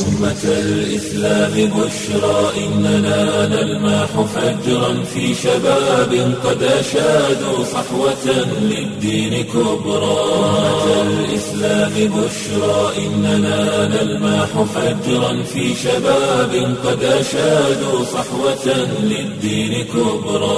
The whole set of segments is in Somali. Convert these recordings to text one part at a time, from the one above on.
أمة الإسلام بشرى إننا نلمح فجرا في شباب قد أشادوا صحوة للدين كبرى أمة الإسلام بشرى إننا نلمح فجرا في شباب قد أشادوا صحوة للدين كبرى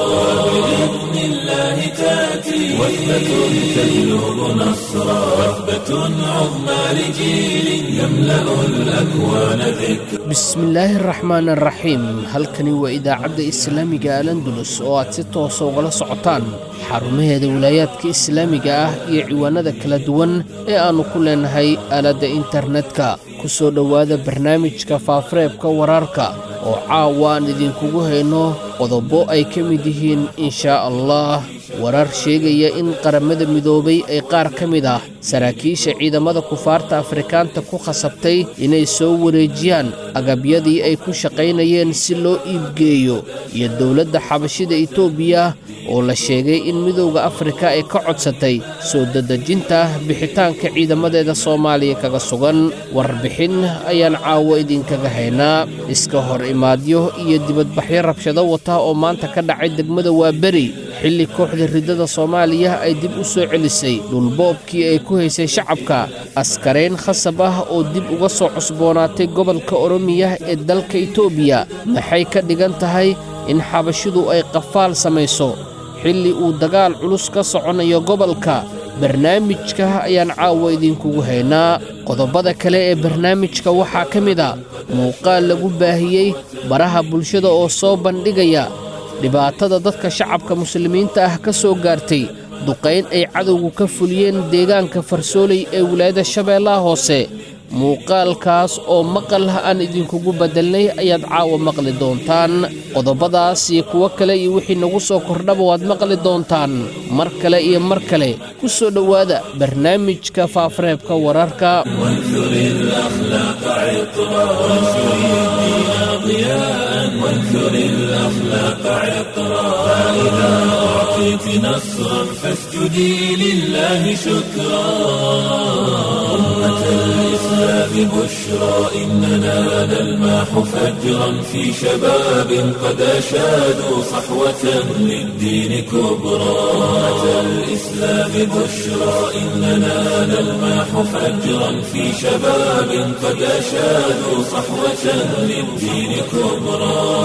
بإذن الله تأتي وثبة تجلب نصرا وثبة عظمى لجيل يملأ الأكوان ذكرا bismillaahi araxmaan araxiim halkani waa idaacadda islaamiga alandulus oo aad si toosa ugala socotaan xarumaheeda wilaayaadka islaamiga ah iyo ciwaanada kala duwan ee aannu ku leenahay aaladda internetka ku soo dhowaada barnaamijka faafareebka wararka oo caawa aan idinkugu hayno qodobo ay ka mid yihiin inshaa allah warar sheegaya in qaramada midoobay ay qaar ka mid ah saraakiisha ciidamada kufaarta afrikaanta ku khasabtay inay soo wareejiyaan agabyadii ay ku shaqaynayeen si loo iibgeeyo iyo dowladda xabashida etoobiya oo la sheegay in midowda afrika ay ka codsatay soo dadejinta bixitaanka ciidamadeeda soomaaliya kaga sugan warbixin ayaan caawo idinkaga haynaa iska hor imaadyo iyo dibadbaxyo rabshado wata oo maanta ka dhacay degmada waaberi xilli kooxda riddada soomaaliya ay dib u soo celisay dhulboobkii ay ku haysay shacabka askarayn khasab ah oo dib uga soo cusboonaatay gobolka oromiya ee dalka itoobiya maxay ka dhigan tahay in xabashidu ay qafaal samayso xilli uu dagaal culus ka soconayo gobolka barnaamijka ayaan caawa idinkugu haynaa qodobada kale ee barnaamijka waxaa ka mid a muuqaal lagu baahiyey baraha bulshada oo soo bandhigaya dhibaatada dadka shacabka muslimiinta ah ka soo gaartay duqayn ay cadowgu ka fuliyeen deegaanka farsooley ee wilaayada shabeellaha hoose muuqaalkaas oo maqal aan idinkugu beddelnay ayaad caawa maqli doontaan qodobadaas iyo kuwo kale iyo wixii nagu soo kordhaba waad maqli doontaan mar kale iyo mar kale ku soo dhowaada barnaamijka faafareebka wararka وانثر الأخلاق عطرا وانثر الدين ضياء وانثر الأخلاق عطرا فإذا أعطيت نصرا فاسجدي لله شكرا أمة الإسلام بشرى إننا نلمح فجرا في شباب قد أشادوا صحوة للدين كبرى أمة الإسلام بشرى إننا نلمح فجرا في شباب قد أشادوا صحوة للدين كبرى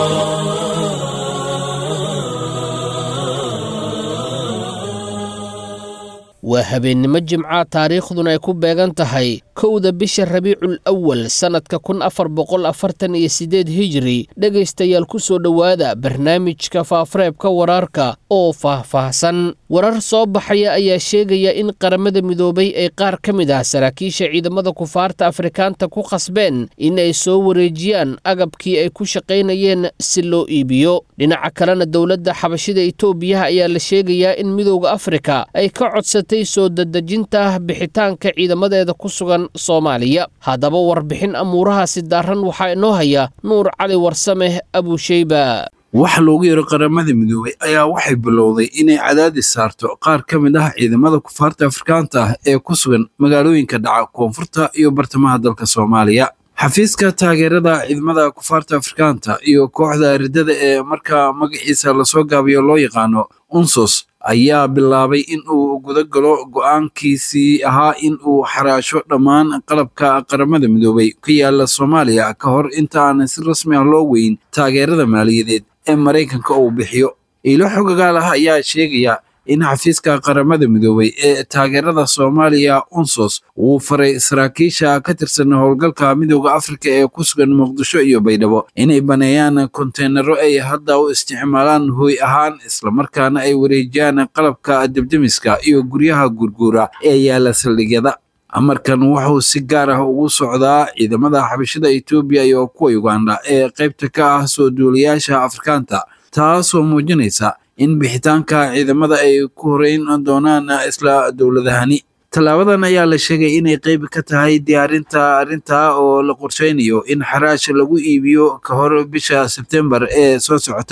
waa habeennimo jimca taariikhduna ay ku beegan tahay kowda bisha rabiicul awal sannadka kun afar boqol afartan iyo siddeed hijiri dhegaystayaal ku soo dhowaada barnaamijka faafareebka wararka oo faahfaahsan warar soo baxaya ayaa sheegaya in qaramada midoobay ay qaar ka mid ah saraakiisha ciidamada kufaarta afrikaanta ku khasbeen in ay soo wareejiyaan agabkii ay ku shaqaynayeen si loo iibiyo dhinaca kalena dowladda xabashida itoobiya ayaa la sheegayaa in midowda afrika ay ka codsatay soo dadejinta bixitaanka ciidamadeeda ku sugan soomaaliya haddaba warbixin amuurahaasi daaran waxaa inoo haya nuur cali warsame abusheyba waxa loogu yeero qaramada midoobay ayaa waxay bilowday inay cadaadis saarto qaar ka mid ah ciidamada kufaarta afrikaanta ah ee ku sugan magaalooyinka dhaca koonfurta iyo bartamaha dalka soomaaliya xafiiska taageerada ciidamada kufaarta afrikaanta iyo kooxda riddada ee markaa magaciisa lasoo gaabiyo loo yaqaano unsos ayaa bilaabay in uu guda galo go'aankiisii ahaa in uu xaraasho dhammaan qalabka qaramada midoobay ka yaala soomaaliya ka hor inta aan si rasmi ah loo weyn taageerada maaliyadeed ee maraykanka uu bixiyo iilo xogagaal ah ayaa sheegaya in xafiiska qaramada midoobay ee taageerada soomaaliya unsos uu faray saraakiisha ka tirsan howlgalka midooda afrika ee ku sugan muqdisho iyo baydhabo inay baneeyaan konteynaro ay hadda u isticmaalaan hooy ahaan islamarkaana ay wareejiyaan qalabka debdemiska iyo guryaha gurguura ee yaala saldhigyada amarkan wuxuu si gaar ah ugu socdaa ciidamada xabashada etoobiya iyo kuwa uganda ee qaybta ka ah soo duulayaasha afrikaanta taasoo muujinaysa in bixitaanka ciidamada ay ku horeyn doonaan isla dowladahani tallaabadan ayaa la sheegay inay qayb ka tahay diyaarinta arrintaa oo la qorsheynayo in xaraash lagu iibiyo ka hor bisha sebtembar ee soo socota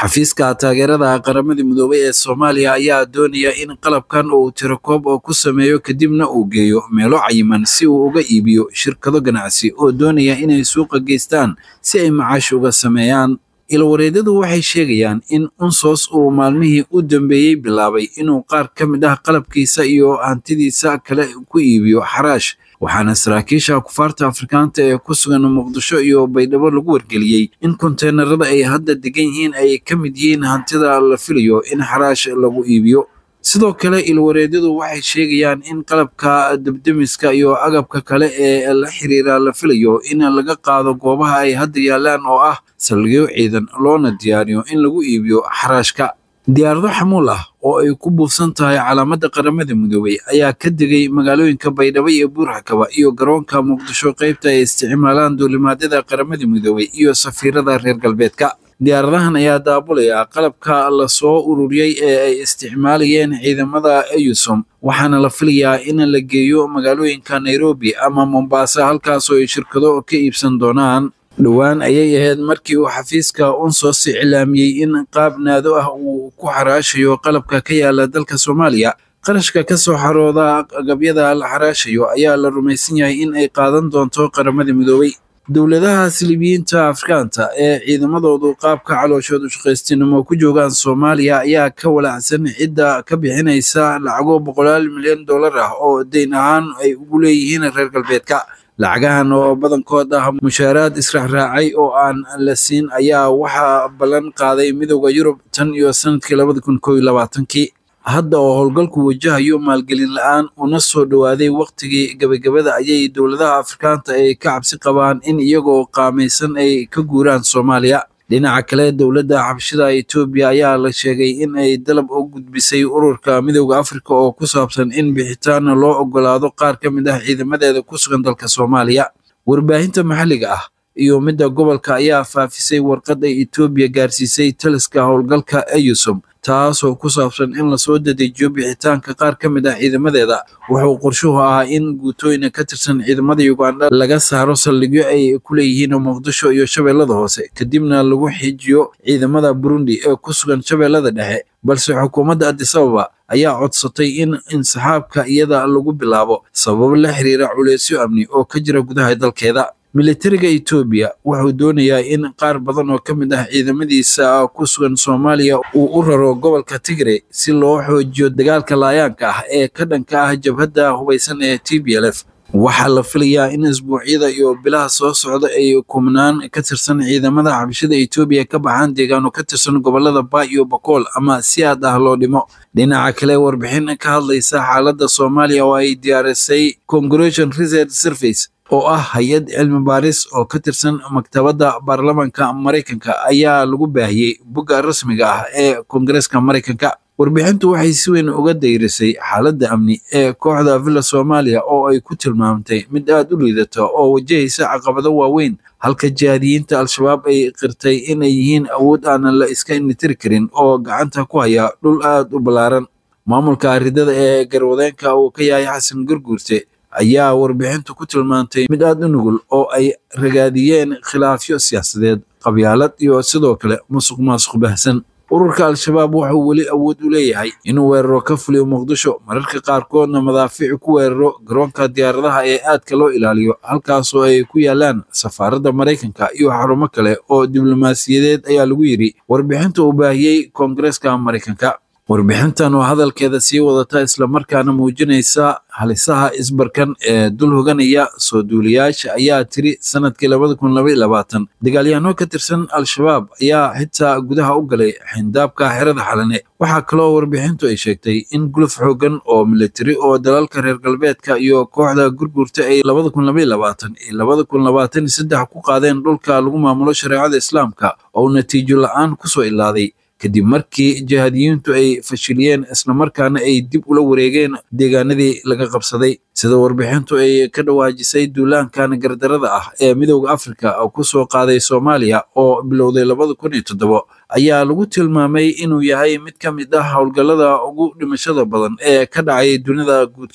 xafiiska taageerada qaramada midoobay ee soomaaliya ayaa doonaya in qalabkan uu tirakoob oo ku sameeyo kadibna uu geeyo meelo cayiman si uu uga iibiyo shirkado ganacsi oo doonaya inay suuqa geystaan si ay macaash uga sameeyaan ilwareedyadu waxay sheegayaan in unsos uu maalmihii u dambeeyey bilaabay inuu qaar ka mid ah qalabkiisa iyo hantidiisa kale ku iibiyo xaraash waxaana saraakiisha kufaarta afrikaanta ee ku sugan muqdisho iyo baydhabo lagu wargeliyey in konteenarada ay hadda degan yihiin ay ka mid yihiin hantida la filayo in xaraash lagu iibiyo sidoo kale ilwareedyadu waxay sheegayaan in qalabka debdemiska iyo agabka kale ee la xiriira la filayo in laga qaado goobaha ay hadda yaalaan oo ah saldhigyo ciidan loona diyaariyo in lagu iibiyo xaraashka diyaarado xamuul ah oo ay ku buufsan tahay calaamadda qaramada midoobay ayaa ka degay magaalooyinka baydhabo iyo buurxakaba iyo garoonka muqdisho qaybta ay isticmaalaan duulimaadyada qaramada midoobay iyo safiirada reer galbeedka diyaaradahan ayaa daabulaya qalabka la soo ururiyey ee ay isticmaalayeen ciidamada eyusom waxaana la filayaa in la geeyo magaalooyinka nairobi ama mombasa halkaasoo ay shirkado ka iibsan doonaan dhowaan ayay ahayd markii uu xafiiska unsos iclaamiyey in qaab naado ah uu ku xaraashayo qalabka ka yaala dalka soomaaliya qarashka ka soo xarooda agabyada la xaraashayo ayaa la rumaysan yahay in ay qaadan doonto qaramada midoobay dowladaha silibiyiinta afrikaanta ee ciidamadoodu qaabka calooshood ushaqaystinimo ku joogaan soomaaliya ayaa ka walacsan cidda ka bixinaysa lacago boqolaal milyan dollar ah oo deyn ahaan ay ugu leeyihiin reer galbeedka lacagahan oo badankood ah mushaaraad israacraacay oo aan la siin ayaa waxaa ballan qaaday midooda yurub tan iyo sanadkii labada kun koo iyo labaatankii hadda oo howlgalku wajahayo maalgelin la-aan una soo dhowaaday wakhtigii gebagabada ayay dowladaha afrikaanta ay ka cabsi qabaan in iyagoo qaamaysan ay ka guuraan soomaaliya dhinaca kale dowladda xabashida etoobiya ayaa la sheegay in ay dalab u gudbisay ururka midooda afrika oo ku saabsan in bixitaan loo ogolaado qaar ka mid ah ciidamadeeda ku sugan dalka soomaaliya warbaahinta maxalliga ah iyo midda gobolka ayaa faafisay warqad ay etoobiya gaarsiisay taliska howlgalka eyusom taasoo ku saabsan in lasoo dadejiyo bixitaanka qaar ka mid ah ciidamadeeda wuxuu qorshuhu ahaa in guutooyina ka tirsan ciidamada uganda laga saaro saldhigyo ay ku leeyihiin muqdisho iyo shabeellada hoose kadibna lagu xijiyo ciidamada burundi ee ku sugan shabeellada dhexe balse xukuumadda adisababa ayaa codsatay in insaxaabka iyada lagu bilaabo sababo la xiriira culeysyo amni oo ka jira gudaha dalkeeda militariga etoobiya wuxuu doonayaa in qaar badan oo ka mid ah ciidamadiisa ku sugan soomaaliya uu u raro gobolka tigre si loo xoojiyo dagaalka laayaanka ah ee ka dhanka ah jabhadda hubaysan ee t b l f waxaa la filayaa in isbuucyada iyo bilaha soo socda ay kumnaan ka tirsan ciidamada xabashada etoobiya ka baxaan deegaano ka tirsan gobolada ba iyo bakool ama si aad ah loo dhimo dhinaca kale warbixin ka hadlaysa xaaladda soomaaliya oo ay diyaarisay congression research service oo ah hay-ad cilmi baaris oo ka tirsan maktabadda baarlamaanka maraykanka ayaa lagu baahiyey bogga rasmiga ah ee koongareeska maraykanka warbixintu waxay si weyn uga dayrisay xaaladda amni ee kooxda villa soomaaliya oo ay ku tilmaamtay mid aad u liidata oo wajahaysa caqabado waaweyn halka jihaadiyiinta al-shabaab ay qirtay inay yihiin awood aanan la iska initiri karin oo gacanta ku haya dhul aad u ballaaran maamulka aridada ee garwadeenka uu ka yahay xasan gurguurte ayaa warbixintu ku tilmaantay mid aad u nugul oo ay ragaadiyeen khilaafyo siyaasadeed qabyaalad iyo sidoo kale musuq maasuq bahsan ururka al-shabaab wuxuu weli awood u leeyahay inuu weeraro ka fuliyo muqdisho mararka qaarkoodna madaafiic ku weeraro garoonka diyaaradaha ee aadka loo ilaaliyo halkaasoo ay ku yaalaan safaaradda maraykanka iyo xarumo kale oo diblomaasiyadeed ayaa lagu yidhi warbixinta uu baahiyey koongareeska maraykanka warbixintan oo hadalkeeda sii wadata islamarkaana muujinaysa halisaha isbarkan ee dul hoganaya soo duuliyaasha ayaa tiri sanadkii labada kun labaiy labaatan dagaalyahanno ka tirsan al-shabaab ayaa xitaa gudaha u galay xindaabka xerada xalane waxaa kaloo warbixintu ay sheegtay in guluf xoogan oo militari oo dalalka reer galbeedka iyo kooxda gurgurta ay labada kun labaiy labaatan iyo labada kun labaatan iyo saddex ku qaadeen dhulka lagu maamulo shareecada islaamka oo natiijo la-aan kusoo ilaaday kadib markii jihaadiyiintu ay fashiliyeen islamarkaana ay dib ula wareegeen deegaanadii laga qabsaday sida warbixintu ay ka dhawaajisay duulaankan gardarada ah ee midooda afrika ku soo qaaday soomaaliya oo bilowday labada kun iyo toddobo ayaa lagu tilmaamay inuu yahay mid ka mid ah howlgallada ugu dhimashada badan ee ka dhacay dunida guudkeeda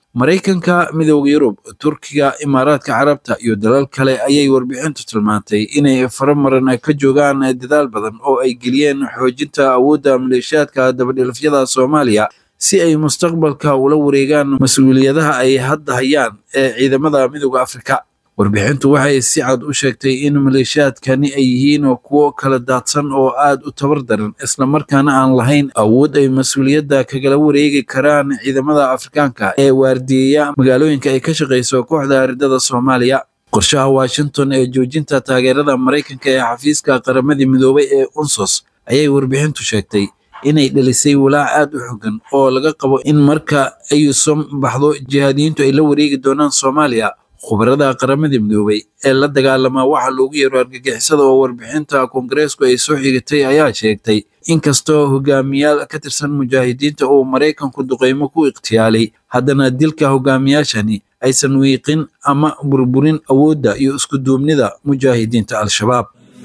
maraykanka midooda yurub turkiga imaaraadka carabta iyo dalal kale ayay warbixintu tilmaantay inay faramaran ka joogaan dadaal badan oo ay geliyeen xoojinta awoodda maleeshiyaadka dabadhilafyada soomaaliya si ay mustaqbalka ula wareegaan mas-uuliyadaha ay hadda hayaan ee ciidamada midooda afrika warbixintu waxay si cad u sheegtay in maleeshiyaadkani ay yihiin kuwo kala daadsan oo aad u tabar daran islamarkaana aan lahayn awood ay mas-uuliyadda kagala wareegi karaan ciidamada afrikaanka ee waardiyeya magaalooyinka ay ka shaqayso kooxda ridada soomaaliya qorshaha washington ee joojinta taageerada maraykanka ee xafiiska qaramadii midoobay ee unsos ayay warbixintu sheegtay inay dhalisay walaac aad u xogan oo laga qabo in marka ayusom baxdo jihaadiyiintu ay la wareegi doonaan soomaaliya khubarada qaramadii midoobay ee la dagaalamaa waxa loogu yeero argagixisada oo warbixinta koongareesku ay soo xigatay ayaa sheegtay inkastoo hogaamiyaal ka tirsan mujaahidiinta uu maraykanku duqeymo ku ikhtiyaalay haddana dilka hogaamiyaashani aysan wiiqin ama burburin awoodda iyo isku duubnida mujaahidiinta al-shabaab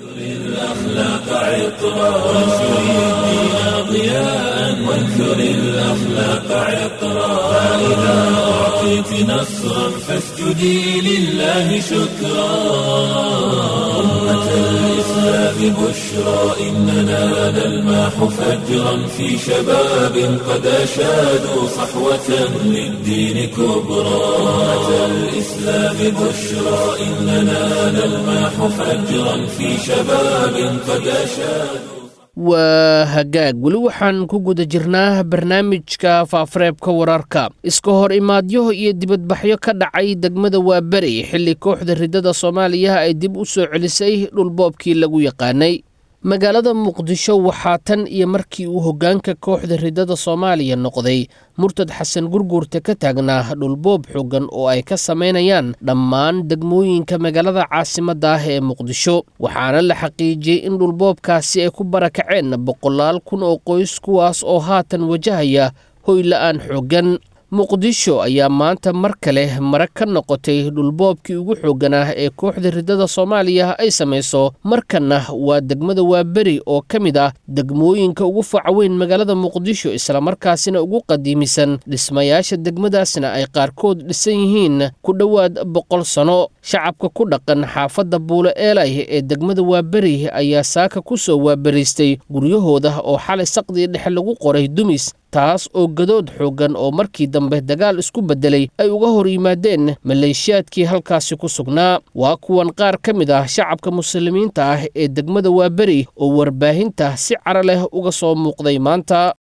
وانثر الأخلاق عطرا فإذا أعطيت نصرا فاسجدي لله شكرا أمة الإسلام بشرى إننا نلماح فجرا في شباب قد أشادوا صحوة للدين كبرى أمة الإسلام بشرى إننا نلماح فجرا في شباب قد أشادوا waa hagaag weli waxaan ku guda jirnaa barnaamijka faafareebka wararka iska hor imaadyo iyo dibadbaxyo ka dhacay degmada waaberi xilli kooxda ridada soomaaliya ay dib u soo celisay dhulboobkii lagu yaqaanay magaalada muqdisho waxaa tan iyo markii uu hoggaanka kooxda ridada soomaaliya noqday murtad xasan gurguurta ka taagnaa dhulboob xoogan oo ay ka samaynayaan dhammaan degmooyinka magaalada caasimadda ah ee muqdisho waxaana la xaqiijiyey in dhulboobkaasi ay ku barakaceen boqolaal kun oo qoys kuwaas oo haatan wajahaya hoyla-aan xooggan muqdisho ayaa maanta mar kale mare ka noqotay dhulboobkii ugu xoogganaa ee kooxda ridada soomaaliya ay samayso markanna waa degmada waaberi oo ka mid ah degmooyinka ugu facaweyn magaalada muqdisho islamarkaasina ugu qadiimisan dhismayaasha degmadaasna ay qaarkood dhisan yihiin ku dhowaad boqol sano shacabka ku dhaqan xaafadda buule eelay ee degmada waaberi ayaa saaka ku soo waaberiistay guryahooda oo xalay saqdii dhexe lagu qoray dumis taas oo gadood xooggan oo markii dambe dagaal isku beddelay ay uga hor yimaadeen maleeshiyaadkii halkaasi ku sugnaa waa kuwan qaar ka mid ah shacabka muslimiinta ah ee degmada waaberi oo warbaahinta si cara leh uga soo muuqday maanta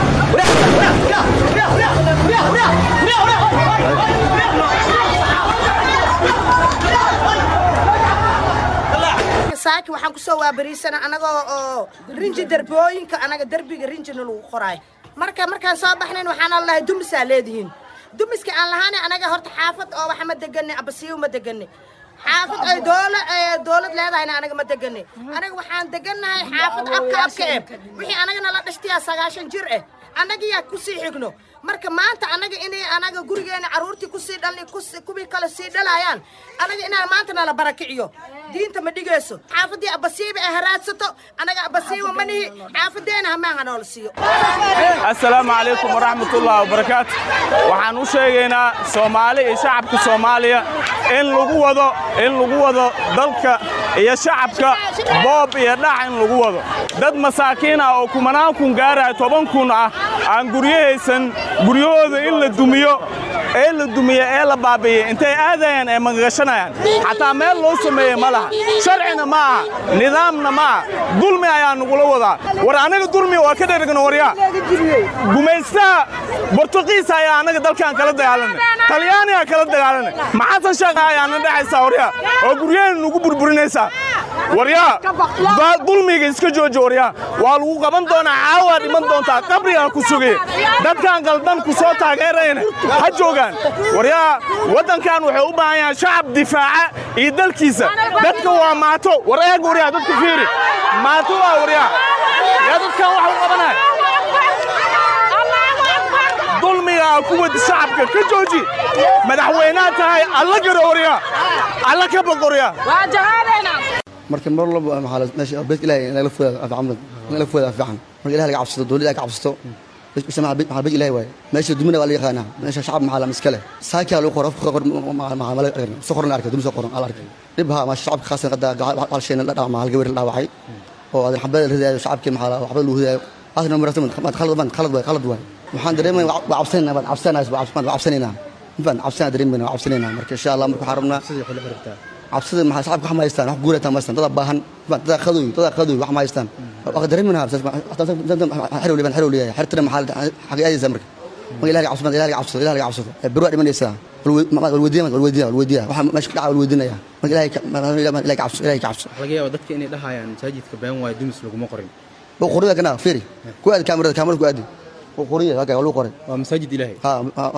saaki waxaan ku soo waabariisana anagoo oo rinji darbooyinka anaga derbiga rinjina lagu qoraay marka markaan soo baxnayn waxaana lahay dumisaa leedihiin dumiska aan lahaana anaga horta xaafad oo waxa ma deganay abasiyo ma deganay xaafad ay doola dowlad leedahayna anaga ma deganay anaga waxaan degannahay xaafad abka abka eh wixii anagana la dhashtiyaa sagaashan jir eh annagiyaa kusii xigno marka maanta anaga inay anaga gurigeena carruurtii kusii dhalni kuwii kale sii dhalayaan anaga inaan maanta nala barakiciyo diinta ma dhigayso xaafadii abasiiba ay haraadsato anaga abasiiba ma nihi xaafadeena hamaaha noola siiyo assalaamu calaykum waraxmatullahi wabarakaatu waxaan u sheegaynaa soomaali iyo shacabka soomaaliya in lagu wado in lagu wado dalka iyo shacabka boob iyo dhac in lagu wado dad masaakiin ah oo kumanaan kun gaaraya toban kun ah aan guryahaysan guryahooda in la dumiyo ee la dumiye ee la baabi'iyey intay aadayaan ee magagashanayaan xataa meel loo sameeye ma laha sharcina ma aha nidaamna ma aha dulmi ayaa nagula wadaa war anaga dulmi waa ka dhergno waryaa gumaystaha bortuqiis ayaa annaga dalkaan kala dagaalanay talyaanigaa kala dagaalanay maxasan sheekh ayaana dhexaysaa waryaa oo guryaheena nugu burburinaysaa waryaa dulmiga iska jooji waryaa waa lagu qaban doonaa caawaa dhiman doontaa qabrigaa ku sugaya dadkaan qaldan ku soo taageerayna ha joogaan waryaa waddankan wuxuu u baahan yahay shacab difaaca iyo dalkiisa dadka waa maato war eeg waryaa dadka fiiri maato waa waryaa yaa dadkan waxa u qabanaya dulmigaa ku wadi shacabka ka jooji madaxweynaha tahay alla garo waryaa alla ka boqoryaa marka mar walba maxaa meesha beedka ilaahay in laga fogaado af camlan in laga fogaado af fiican marka ilahay laga cabsato dowladda ka cabsato maxaa bej ilahi waaye meesha dumina waa la yaqaanaa meesha shacab maxaa lama iskale saakiyaa lagu qoro qor soo qoran arkay dumi soo qoran al arkay dhib haa maasha shacabka khaasan qada hal shayna la dhaawacay hal gabar la dhaawacay oo adan xabada la ridaayo shacabkii maxaa waxba lagu ridaayo asna marata khalad baan khalad waay khalad waay waxaan dareemay waa cabsanayna waan cabsanayna waan cabsanaynaa infaan cabsanaa dareemayna waan cabsanaynaa marka insha allah marka waxaan rabnaa cabsida maxaa shacabka wax ma haystaan wax guurata ma haystaan dadaa baahan dadaa qadoy dadaa qadoy wax ma haystaan waa dareemayna xerow liban xerow leeyahay xertana maxaa xagay aadaysaa marka marka ilaha cabsado ilaha cabsado ilaha cabsado beri waa dhimanaysaa walweydiya walweydiya walweydiya waxa meesha dhaca walweydinaya marka ilahay ilahay cabso ilahay cabso laga yaaba dadka inay dhahayaan masaajidka been waayo dumis laguma qorin buu qoriya kana fiiri ku aadi kaamirada kaamirada ku aadi buu qoriya waa waa lagu qoray waa masaajid ilaahay ha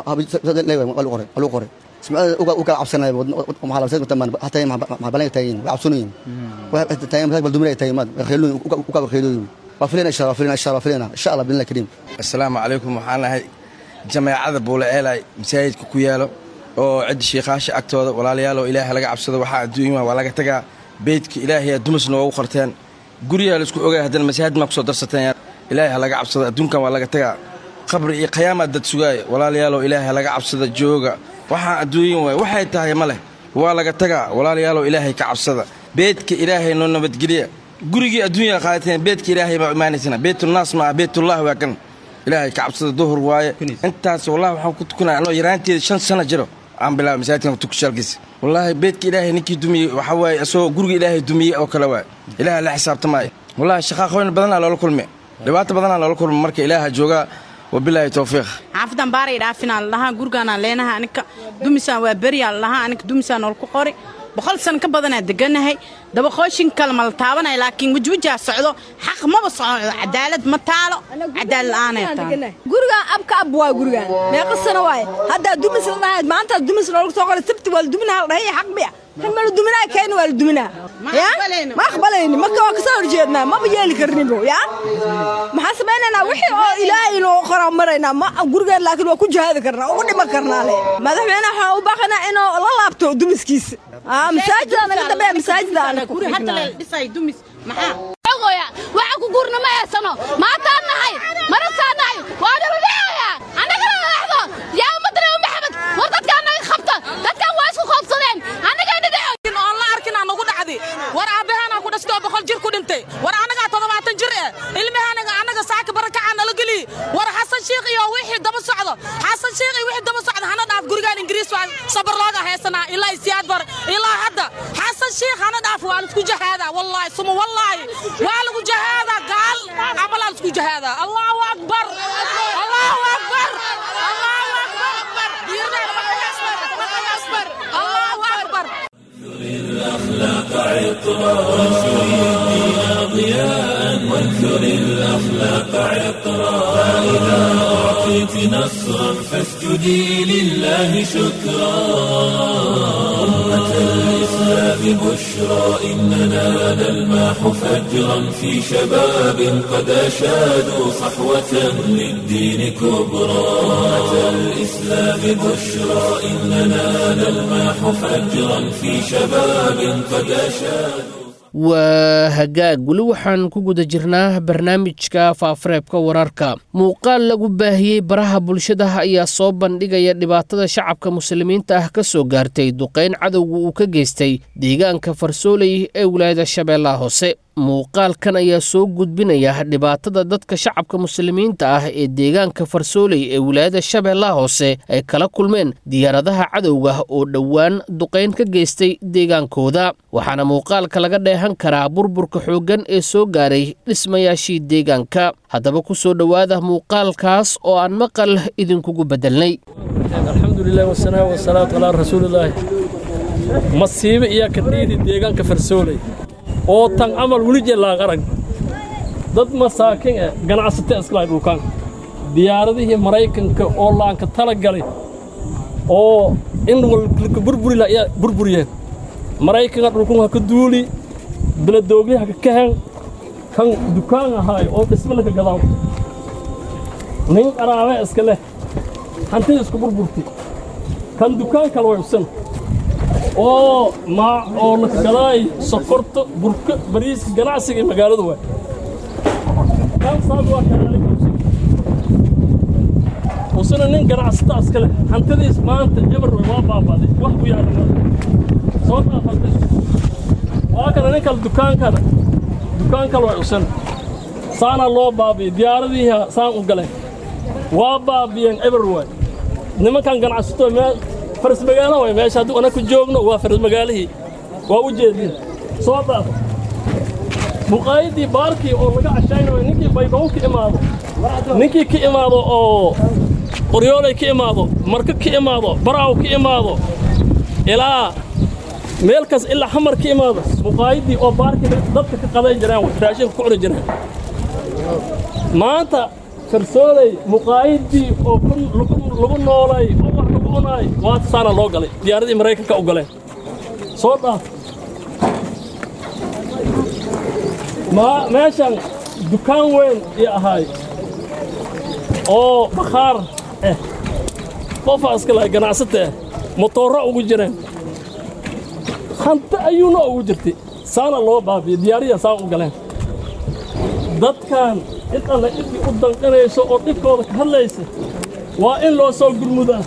waa lagu qoray waa lagu qoray سمعت وقال عبسنا ومحل عبسنا تمام حتى مع بلان تاين وعبسونين تاين مثلا بالدمرة تاين ما خيلون وقال خيلون وفلنا إن شاء الله وفلنا إن شاء الله وفلنا إن شاء الله بإذن الله الكريم السلام عليكم waxaan ahay jamaacada buule eelay masaajidka ku yaalo oo cid sheekhaasha agtooda walaalayaal oo ilaahay laga cabsado waxaa adduunyada waa laga tagaa beydka ilaahay dumus noogu qorteen guriga la isku ogaay haddana masaajid ma ku soo darsateen ilaahay laga cabsado adduunkan waa laga tagaa qabri iyo qiyaama dad sugaaya walaalayaal oo ilaahay laga cabsada jooga waxaan adduunyan waay waxay tahay ma leh waa laga tagaa walaalayaaloo ilaahay ka cabsada beedka ilaahay noo nabadgeliya gurigii adduunya qaadateen beedka ilaahay baa imaanaysana beetunaas maaha beetullahi waa kan ilaahay ka cabsada duhur waaye intaas wallahi waxaan ku tukanaya anoo yaraanteeda shan sano jiro aan bilaabay masaajidkan tukushaalkiisa wallaahi beedka ilaahay ninkii dumiyey waxaa waaye isagoo guriga ilaahay dumiyey oo kale waay ilaahay la xisaabtamaayo wallahi shaqaaqooyin badanaa loola kulme dhibaato badanaa loola kulme marka ilaaha joogaa wabilaahi towfiiq xaafadan baaray dhaafinaa lalahaa gurigaanaan leenahay anika dumisaan waa beriyaa lalahaa anika dumisaan nool ku qori boqol san ka badanaa deganahay dabaqooshin kale ma la taabanaya laakiin wejwejaa socdo xaq maba socdo cadaalad ma taalo cadaalad la'aanay taalo gurigaan abka ab waa gurigaan meeqa sano waaye haddaa dumis la dhahayd maanta dumis loogu soo qoray sabti waa la duminaha la dhahaya xaq miya kan ma la duminaa keena waa la duminaa ya ma aqbalayni marka waa kasoo horjeednaa maba yeeli karnibo ya maxaa samaynaynaa wixii oo ilaahay inuu qoraa maraynaa ma gurigaan laakiin waa ku jihaadi karnaa ugu dhiman karnaa le madaxweyne waxaan u baaqanaa inuu la laabto dumiskiisa masaajida naga dambeeya masaajida ana ku waxa ku guurna ma heesano maataan nahay marasaan nahay waa naludhacaya annagana dhexdo yaa ummadana maxamed war dadkaan naga qabta dadkaan waa isku qoobsadeen annagaa dhidhaco oon la arkin aan ugu dhacdi war aabbahaanaa ku dhashtay oo boqol jir ku dhintay war annagaa toddobaatan jir eh ilmahaanaga annaga saaka barakacaa nala geliy war xasan shiikh iyo wixii daba socdo xasan shiikh iyo wixii daba socdo hana dhaaf gurigaan ingiriis waa sabar looga heesanaa ilaa isiyaad bar ilaa hadda xasan shiikh hana dhaaf waa laisku jahaadaa wallaahi suma wallaahi waa lagu jahaadaa gaal camalaa laisku jahaadaa allahu akbar allahu akbar allahu akbar allahu akbar الأخلاق عطرا وانشر الدين ضياء وانثر الأخلاق عطرا فإذا أعطيت نصرا فاسجدي لله شكرا أمة الإسلام بشرى إننا نلماح فجرا في شباب قد أشادوا صحوة للدين كبرى أمة الإسلام بشرى إننا نلماح فجرا في شباب قد أشادوا waa hagaag weli waxaan ku guda jirnaa barnaamijka faafareebka wararka muuqaal lagu baahiyey baraha bulshada ayaa soo bandhigaya dhibaatada shacabka muslimiinta ah ka soo gaartay duqayn cadowga uu ka geystay deegaanka farsooley ee wilaayada shabeellaha hoose muuqaalkan ayaa soo gudbinaya dhibaatada dadka shacabka muslimiinta ah ee deegaanka farsooley ee wilaayada shabeellaha hoose ay kala kulmeen diyaaradaha cadowga oo dhowaan duqayn ka geystay deegaankooda waxaana muuqaalka laga dheehan karaa burburka xooggan ee soo gaaray dhismayaashii deegaanka haddaba ku soo dhowaada muuqaalkaas oo aan maqal idinkugu beddelnay alxamdulilah wasanaa wasalaatu calaa rasuulilaahi masiibe iyo kadhiidi deegaanka farsooley oo tan camal weli jellaan arag dad masaakin eh ganacsate iskalahay dhulkaan diyaaradihii maraykanka oo laanka tala galay oo in walka burburila ayaa burburiyeen maraykanka dhulkun ha ka duuli beladoogli ha ka kahen kan dukaan ahaay oo dhisme laka gadaaw nin qaraabe iska leh hantida isku burburti kan dukaan kale way usan oo maa oo laka gadaay sokorta burka bariiska ganacsiga magaalada waay kan saas waa kanaalika usuna nin ganacsata iska leh hantidiis maanta eber waa baabaaday wax u yaala soo dhaafantay waa kana nin kale dukaankana dukaan kale way usan saanaa loo baabiyey diyaaradiiha saan u galeen waa baabiyeen eber waay nimankan ganacsato meel faras magaalo way meesha haddii ana ku joogno waa faras magaalihii waa u jeedin soo dhaafa muqaayadii baarkii oo laga cashaynayo ninkii baydhabo ka imaado ninkii ka imaado oo qoryoolay ka imaado marka ka imaado baraaw ka imaado ilaa meel kas ilaa xamar ka imaado muqaayadii oo baarkii dadka ka qaday jiraan raashinka ku cuni jiraan maanta farsooley muqaayadii oo lagu noolay oo wax lagu cunaay waata saana loo galay diyaaradii maraykanka u galeen soo dhaaf meeshan dukaan weyn iyo ahaay oo bakhaar eh qofaa iska lahay ganacsata ah motoorra ugu jireen hanti ayuuna ugu jirtay saana loo baabiyey diyaariya saan u galeen dadkan cid alle cidii u danqinayso oo dhibkooda ka hadlaysa waa in loo soo gurmudaa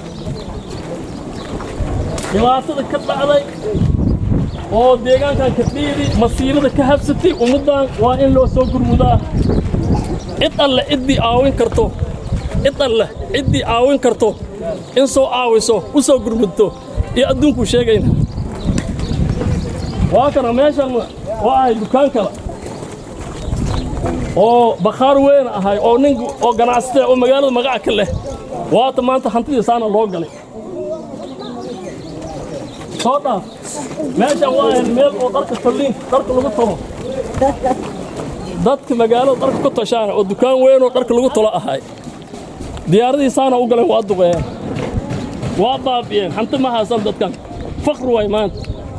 dhibaatada ka dhacday oo deegaankan ka dhiidi masiibada ka habsatay ummaddan waa in loo soo gurmudaa cid alle ciddii caawin karto cid alle ciddii caawin karto in soo caawiso u soo gurmudto iyo adduunkuu sheegayna waa kana meeshan waa ahay dukaan kale oo bakhaar weyn ahay oo nin oo ganacsatee oo magaalada magaca ka leh waata maanta hantidii saana loo galay soo dhaaf meeshan waa ahayd meel oo dharka talliin dharka lagu talo dadka magaalada dharka ku tashaana oo dukaan weyn oo dharka lagu talo ahay diyaaradii saana u galeen waa duqeeyeen waa baabi'een hanti ma haysan dadkan fakr waay maanta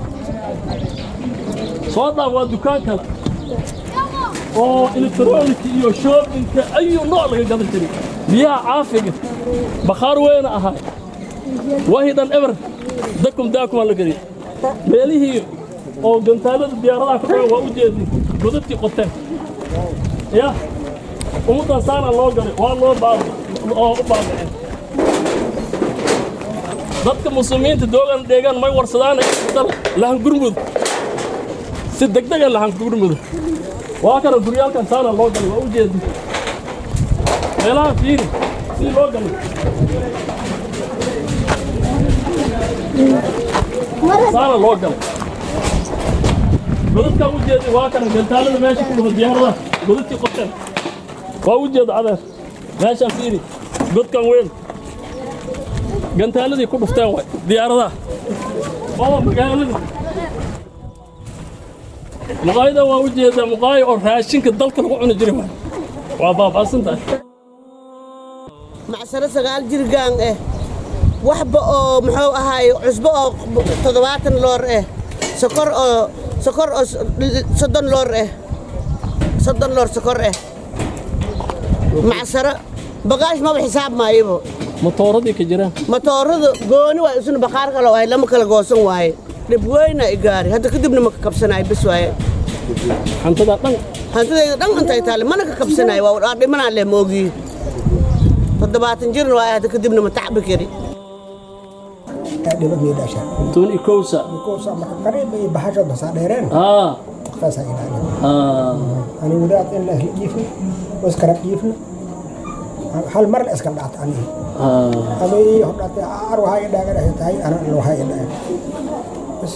soo dhaaf waa dukaan kale oo elektronika iyo shoobinka ayuu nooc laga gadan jiray biyaha caafiga bakhaar weyna ahaa wahidan eber dakum daakumaa la geliy meelihii oo gantaalada diyaaradaha ku dhagan waa u jeedin godadkii qoteen ya ummaddan saana loo galay waa loo baabi oo u baabiceen dadka muslimiinta doogan deegaan may warsadaan lahan gurmud si degdega lahan gurmud waa kana guryaalkan saana loo galay waa u jeedin meelaha fiiri si loo galay saana loo galay godadkan u jeedi waa kana gantaalada meesha ku dhufa diyaaradaha godadkii qoteen waa u jeeda adeer meeshaan fiiri godkan weyn gantaaladii ku dhufteen waay diyaaradaha oo magaaladii muqaayada waa u jeedaa muqaayo oo raashinka dalka lagu cuni jiray waay waa baabaasan tahay macsaro sagaal jirgaan eh waxba oo muxuu ahaay cusbo oo toddobaatan loor eh sokor oo sokor oo soddon loor eh soddon loor sokor eh macsaro bagaash maba xisaab maayabo matooradii ka jiraan matoorada gooni waay isuna bakhaar kale waay lama kala goosan waaye dhib weyna i gaari hadda kadibna ma ka kabsanaay bes waaye hantada dhan hantidayda dhan intay taale mana ka kabsanaay waa dhimanaa leh moogii toddobaatan jirna waay hadda kadibna ma tacbi kari dhiba mii dhasha tun ikowsa ikowsa marka qariib ay bahasho basaa dheereen haa waqtaasaa ilaalin haa ani wadaad in la jiifno waskarab jiifno hal mar la iska dhacta anihi ama ii hodhate ar waxaa i dhaagan tahay ana waxaa i dhaagan bas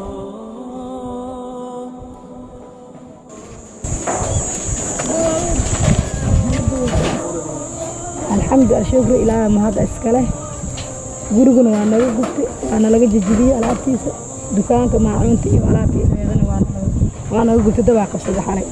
alxamdu alshukru ilaaha mahad iskale guriguna waa naga gubtay waa nalaga jejibiyey alaabtiisa dukaanka maacuunta iyo alaabtii reedana waa naga gubtay dabaa qabsada xalay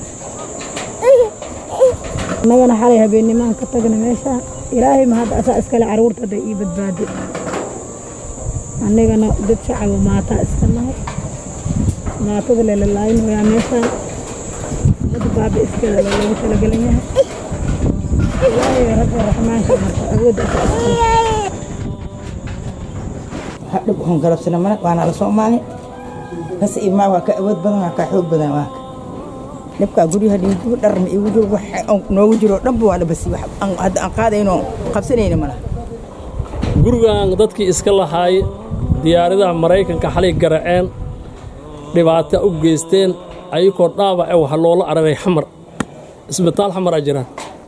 annagana xalay habeennimaan ka tagna meesha ilaahay mahad asaa iskale caruurta hadday ii badbaadi annagana dad shacaba maataa iska nahay maatada lelalaaynaya meeshaan ummadda baaba iskeeda baa loogu talagelan yahay ilaahay rabbi raxmaanka marka awoodda asaa iskale dhib waxaan galabsana mana waana la soomaali bas imaa waa ka awood badan waa ka xoog badan waa ka dhibkaa guryaha dhiigu dhar ma iigu jiro wax noogu jiro dhanba waa la basi wax hadda aan qaadayno qabsanayna malaha gurigan dadkii iska lahaay diyaaradaha maraykanka xalay garaceen dhibaato u geysteen ayagoo dhaawace waxa loola araray xamar isbitaal xamar a jiraan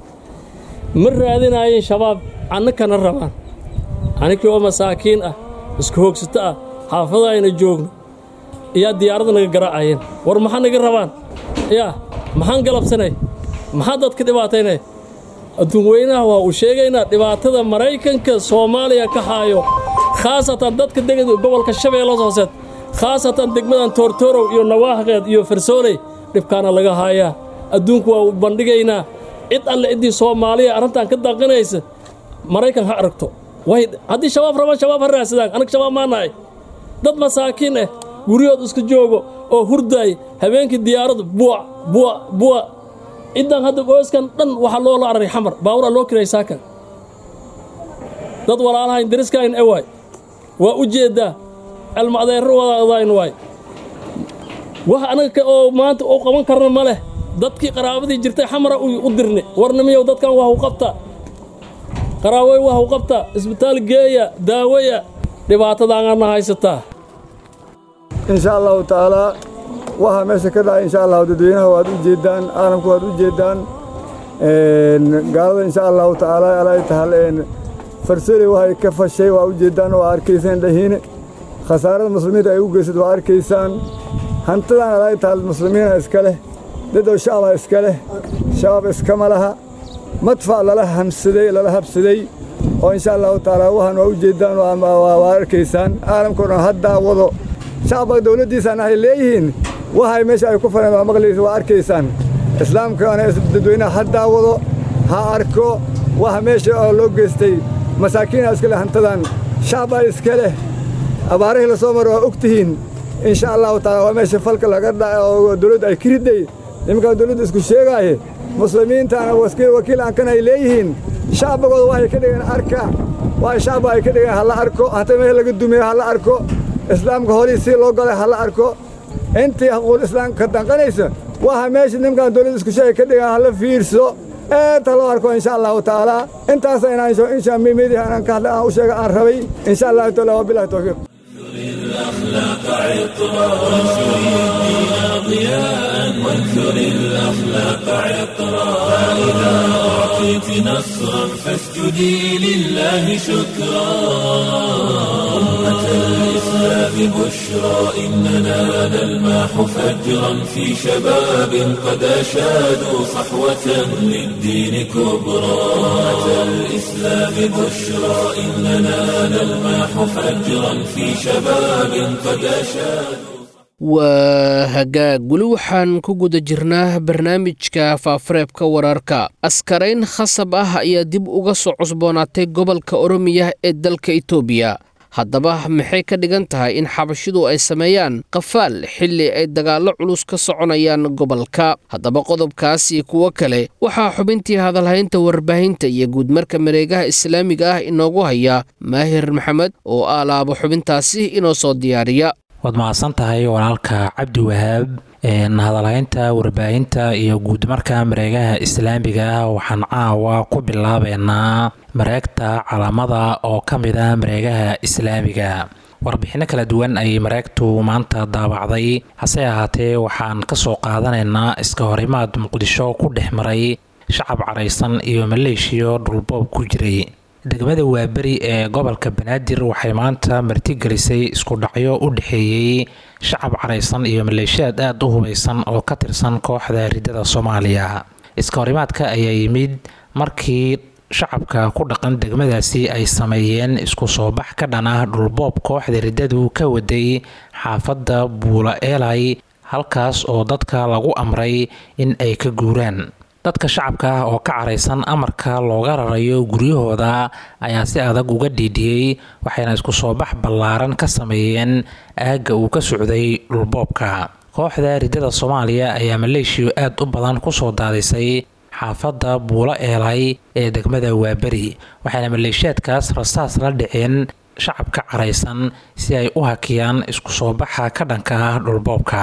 ma raadinaayeen shabaab annakana rabaan annikii oo masaakiin ah isku hoogsato ah xaafada ayna joogno iyaa diyaaradda naga garaacayeen war maxaa naga rabaan yaa maxaan galabsanay maxaa dadka dhibaataynay adduun weynaha waa uu sheegaynaa dhibaatada maraykanka soomaaliya ka haayo khaasatan dadka degada gobolka shabeellas hooseed khaasatan degmadan toortoorow iyo nawaahaqeed iyo farsooley dhibkaana laga haayaa adduunku waa u bandhigaynaa cid alle ciddii soomaaliya arrintan ka daaqinaysa maraykan ha aragto way haddii shabaab rabaan shabaab ha raadsadaan anag shabaab maa nahay dad masaakiin ah guryahood iska joogo oo hurdaay habeenkii diyaaraddu buuc buuc buuc ciddan hadda qoyskan dhan waxaa loola araray xamar baaburaa loo kiray saakan dad walaalahayn dariskayn e waay waa u jeeddaa alma adeerro wadaadayn waay wax anaga oo maanta u qaban karna ma leh dadkii qaraabadii jirtay xamara u dirni warnimiyow dadkan waa u qabtaa qaraawey waa u qabtaa isbitaal geeya daawaya dhibaatadaanana haysataa insha allahu tacaalaa waxaa meesha ka dhacay insha allahu dadweynaha waad u jeeddaan caalamku waad u jeeddaan gaalada insha allahu tacaala alay tahal farsali waxay ka fashay waa u jeeddaan waa arkaysaan dhahiine khasaarada muslimiinta ay u geysad waa arkaysaan hantidan alay tahal muslimiina iska leh dadow shacaba iska leh shabaab iskama laha madfac lala hamsaday lala habsaday oo insha allahu tacaala waxaan waa u jeeddaan waa arkaysaan caalamkao dhan haddaa wado shacabka dawladdiisaan ahay leeyihiin waxay meesha ay ku fareen waa maqlaysa waa arkaysaan islaamkana dadweynaha haddaa wado ha arko waxa meesha oo loo geystay masaakiina iska leh hantadan shacbaa iska leh abaarihii la soo maro waa og tihiin insha allahu taala waa meesha falka laga dhaca oo dawladda ay ka riday nimankaa dawladda isku sheegaaye muslimiintaana wakiil aankan ay leeyihiin shacbigooda waxay ka dhigeen arka waa shacba ay ka dhigeen hala arko hanta meel laga dumiyo hala arko islaamka horihii si loo galay hala arko intii haquul islaamka ka danqanaysa waxa meesha nimankan dawladda isku sheegay ka dhigeen hala fiirso eeta loo arko insha allahu tacaala intaasa inaan insha mimidii aanan ka hadlay aan u sheega aan rabay insha allahu taala wabilahi tawfiiq الأخلاق عطرا وانشر الدين ضياء وانثر الأخلاق عطرا فإذا أعطيت نصرا فاسجدي لله شكرا أمة الإسلام بشرى إننا نلمح فجرا في شباب قد أشادوا صحوة للدين كبرى أمة الإسلام بشرى إننا نلمح فجرا في شباب قد أشادوا waa hagaag weli waxaan ku guda jirnaa barnaamijka faafareebka wararka askarayn khasab ah ayaa dib uga soo cusboonaatay gobolka oromiya ee dalka itoobiya haddaba maxay ka dhigan tahay in xabashidu ay sameeyaan qafaal xilli ay dagaallo culus ka soconayaan gobolka haddaba qodobkaas iyo kuwo kale waxaa xubintii hadalhaynta warbaahinta iyo guudmarka mareegaha islaamiga ah inoogu haya maahir maxamed oo aalaabo xubintaasi inoo soo diyaariya waad mahadsan tahay walaalka cabdi wahaab hadalhaynta warbaahinta iyo guudmarka mareegaha islaamiga ah waxaan caawa ku bilaabeynaa mareegta calaamada oo ka mid ah mareegaha islaamiga warbixinno kala duwan ayay mareegtu maanta daabacday hase ahaatee waxaan ka soo qaadanaynaa iska horimaad muqdisho ku dhex maray shacab caraysan iyo maleeshiyo dhulboob ku jiray degmada waaberi ee gobolka banaadir waxay maanta martigelisay isku dhacyo u dhexeeyey shacab caraysan iyo maleeshiyaad aada u hubeysan oo ka tirsan kooxda ridada soomaaliya iska horimaadka ayaa yimid markii shacabka ku dhaqan degmadaasi ay sameeyeen isku soo bax ka dhan ah dhulboob kooxda riddadu ka waday xaafadda buula eelay halkaas oo dadka lagu amray in ay ka guuraan dadka shacabka ah oo ka caraysan amarka looga rarayo guryahooda ayaa si adag uga dhiidhiyey waxayna isku soo bax ballaaran ka sameeyeen aagga uu ka socday dhulboobka kooxda riddada soomaaliya ayaa maleeshiyo aad u badan kusoo daadisay xaafadda buulo eelay ee degmada waaberi waxayna maleeshiyaadkaas rasaas la dhiceen shacabka caraysan si ay u hakiyaan isku soo baxa ka dhanka ah dhulboobka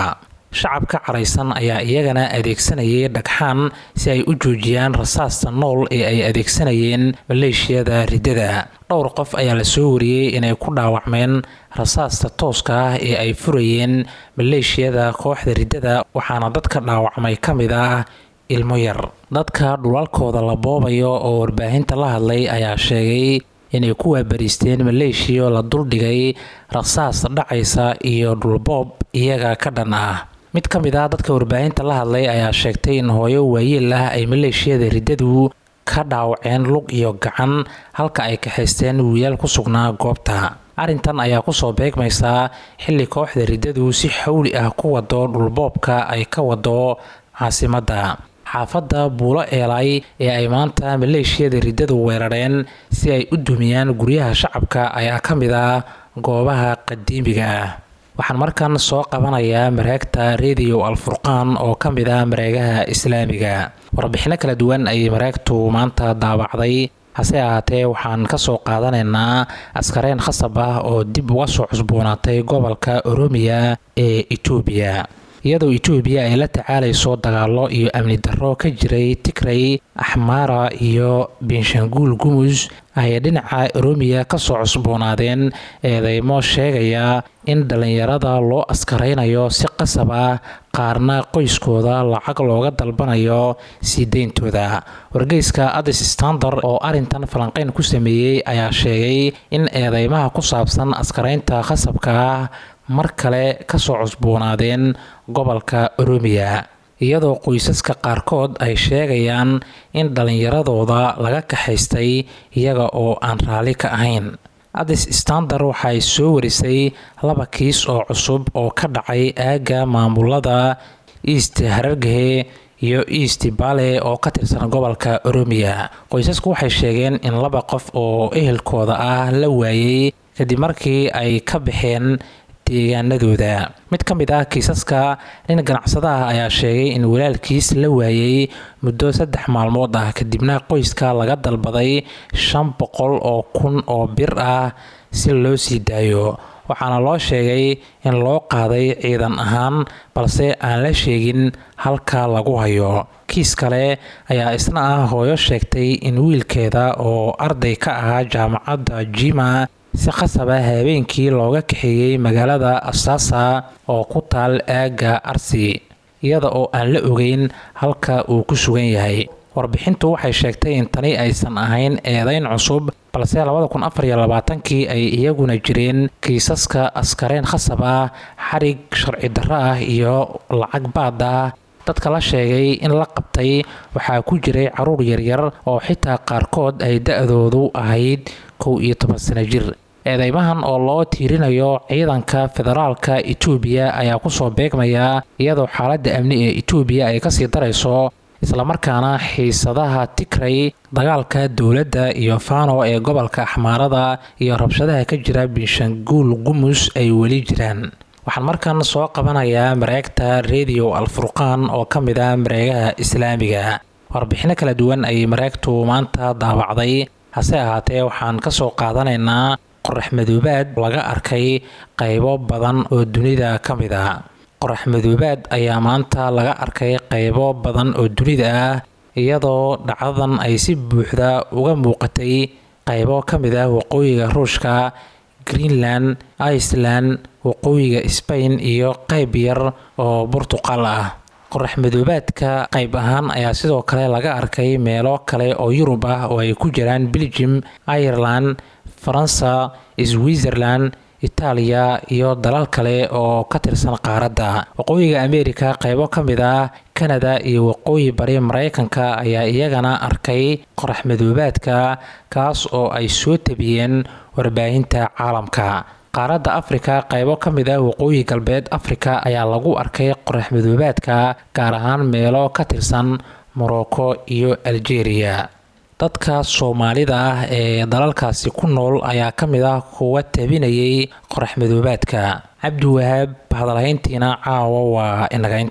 shacabka caraysan ayaa iyagana adeegsanayay dhagxaan si ay u joojiyaan rasaasta nool ee ay adeegsanayeen maleeshiyada riddada dhowr qof ayaa la soo wariyey inay ku dhaawacmeen rasaasta tooska ah ee ay furayeen maleeshiyada kooxda riddada waxaana dadka dhaawacmay ka mid ah ilmo yar dadka dhulalkooda la boobayo oo warbaahinta la hadlay ayaa sheegay inay ku waabariisteen maleeshiya la duldhigay rasaas dhacaysa iyo dhulboob iyaga ka dhan ah mid ka mid ah dadka warbaahinta la hadlay ayaa sheegtay in hooyo waayeel ah ay maleeshiyada riddadu ka dhaawaceen lug iyo gacan halka ay kaxaysteen wiilaal ku sugnaa goobta arrintan ayaa kusoo beegmaysaa xilli kooxda riddadu si xawli ah ku wado dhulboobka ay ka wado caasimadda xaafadda buulo eelay ee ay maanta maleeshiyada riddadu weerareen si ay u dumiyaan guryaha shacabka ayaa ka mid ah goobaha qadiimiga ah waxaan markan soo qabanayaa mareegta rediyo alfurqaan oo ka mid ah mareegaha islaamiga warbixino kala duwan ayay mareegtu maanta daabacday hase ahaatee waxaan kasoo qaadanaynaa askareen khasab ah oo dib uga soo cusboonaatay gobolka oromiya ee etoobiya iyadoo etoobiya ay la tacaalayso dagaalo iyo amni darro ka jiray tigray axmaara iyo benshanguul gumus ayay dhinaca oromiya kasoo cusboonaadeen eedeymo sheegaya in dhallinyarada loo askaraynayo si qasab ah qaarna qoyskooda lacag looga dalbanayo sii deyntooda wargeyska adis standard oo arintan falanqeyn ku sameeyey ayaa sheegay in eedeymaha ku saabsan askaraynta khasabka ah mar kale kasoo cusboonaadeen gobolka oromiya iyadoo qoysaska qaarkood ay sheegayaan in dhallinyaradooda laga kaxaystay iyaga oo aan raalli ka ahayn adis standard waxay soo warisay laba kiis oo cusub oo ka dhacay aagga maamulada east harargehe iyo east bale oo ka tirsan gobolka oromiya qoysasku waxay sheegeen in laba qof oo ehelkooda ah la waayey kadib markii ay ka baxeen deegaanadooda mid ka mid ah kiisaska nin ganacsadaha ayaa sheegay in walaalkiis la waayey muddo saddex maalmood ah kadibna qoyska laga dalbaday shan boqol oo kun oo bir ah si loo sii daayo waxaana loo sheegay in loo qaaday ciidan ahaan balse aan la sheegin halka lagu hayo kiis kale ayaa isna ah hooyo sheegtay in wiilkeeda oo arday ka ahaa jaamacadda jima si khasaba habeenkii looga kaxeeyey magaalada asaasa oo ku taal aagga arsi iyada oo aan la ogeyn halka uu ku sugan yahay warbixintu waxay sheegtay in tani aysan ahayn eedeyn cusub balse labada kun afar iyo labaatankii ay iyaguna jireen kiisaska askareen khasab ah xarig sharci darro ah iyo lacag baad ah dadka la sheegay in la qabtay waxaa ku jiray caruur yaryar oo xitaa qaarkood ay da-doodu ahayd kow iyo toban sano jir eedeymahan oo loo tiirinayo ciidanka federaalka etoobiya ayaa kusoo beegmaya iyadoo xaaladda amni ee etoobiya ay kasii darayso islamarkaana xiisadaha tigray dagaalka dowladda iyo fano ee gobolka axmaarada iyo rabshadaha ka jira binshanguul gumus ay weli jiraan waxaan markan soo qabanayaa mareegta rediyo alfurqaan oo ka mid ah mareegaha islaamiga warbixino kala duwan ayay mareegtu maanta daabacday hase ahaatee waxaan kasoo qaadanaynaa qorax madoobaad laga arkay qaybo badan oo dunida ka mid ah qorax madoobaad ayaa maanta laga arkay qaybo badan oo dunida ah iyadoo dhacdadan ay si buuxda uga muuqatay qaybo ka mid ah waqooyiga ruushka greenland iceland waqooyiga sbain iyo qayb yar oo burtuqal ah qorax madoobaadka qayb ahaan ayaa sidoo kale laga arkay meelo kale oo yurub ah oo ay ku jiraan belgium ireland faransa switzerland itaaliya iyo dalal kale oo ka tirsan qaaradda waqooyiga amerika qaybo ka mid ah kanada iyo waqooyi bari mareykanka ayaa iyagana arkay qorax madoobaadka kaas oo ay soo tabiyeen warbaahinta caalamka qaaradda afrika qaybo ka mid ah waqooyi galbeed afrika ayaa lagu arkay qorax madoobaadka gaar ahaan meelo ka tirsan morocco iyo algeria dadka soomaalida ah ee dalalkaasi ku nool ayaa ka mid ah kuwa tabinayay qorax madoobaadka cabdiwahaab hadalhayntiina caawa waa inagaynta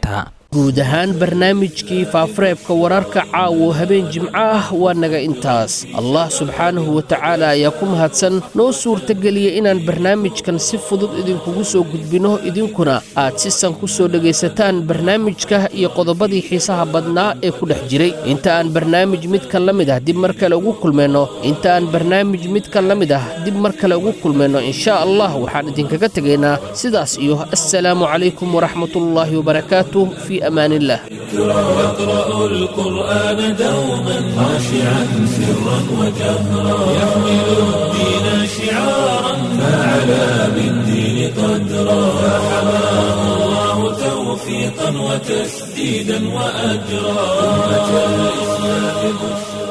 guud ahaan barnaamijkii faafareebka wararka caawo habeen jimco ah waa naga intaas allah subxaanahu wa tacaala ayaa ku mahadsan noo suurtageliya inaan barnaamijkan si fudud idinkugu soo gudbinno idinkuna aad si san ku soo dhegaysataan barnaamijka iyo qodobadii xiisaha badnaa ee ku dhex jiray inta aan barnaamij midkan la mid ah dib mar kale ugu kulmayno inta aan barnaamij midkan la mid ah dib mar kale ugu kulmayno insha allah waxaan idinkaga tegaynaa sidaas iyo assalaamu calaykum waraxmatullaahi wabarakaatuh fii amaan illah يقرأ القرآن دوما خاشعا سرا وجهرا يحمل الدين شعارا فعلى بالدين قدرا فحماه الله توفيقا وتسديدا وأجرا أمة الإسلام بشرى